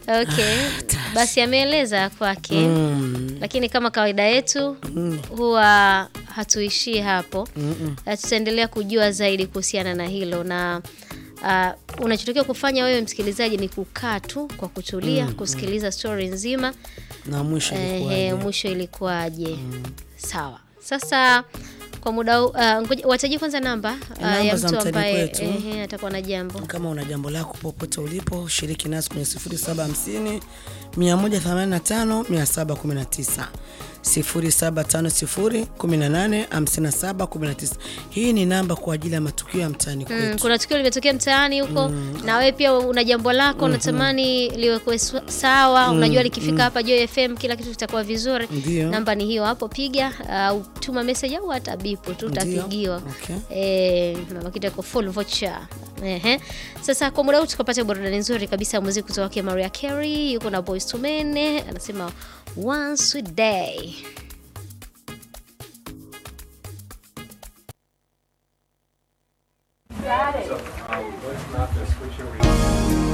Okay, basi ameeleza kwake Mm. lakini kama kawaida yetu huwa hatuishii hapo. Na Tutaendelea kujua zaidi kuhusiana na hilo na uh, unachotakiwa kufanya wewe msikilizaji ni kukaa tu kwa kutulia kusikiliza stori nzima na mwisho Ehe, ilikuwaje? mwisho ilikuwaje? Sawa. Sasa kwa muda huu, uh, ngoja- wataji kwanza namba uh, Namba ya za mtu mtani ambaye kwetu. ehe, atakuwa na jambo. kama una jambo lako popote ulipo shiriki nasi kwenye 0750 185 719 0750 18 57 19 hii ni namba kwa ajili ya matukio ya mtaani Mm, kwetu kuna tukio limetokea mtaani huko na wewe pia una jambo lako unatamani liwekwe swa- sawa. Unajua likifika hapa Joy FM kila kitu kitakuwa vizuri. Ndio. Namba ni hiyo hapo, piga au tuma message au hata bipu tu Ndio. utapigiwa. Okay. Eh, mama kitu yako full voucher. Ehe. Sasa kwa muda huu tukapata burudani nzuri kabisa ya muziki kutoka kwa Mariah Carey, yuko na Boyz II Men, anasema one sweet day. So, um, let's not to switch over.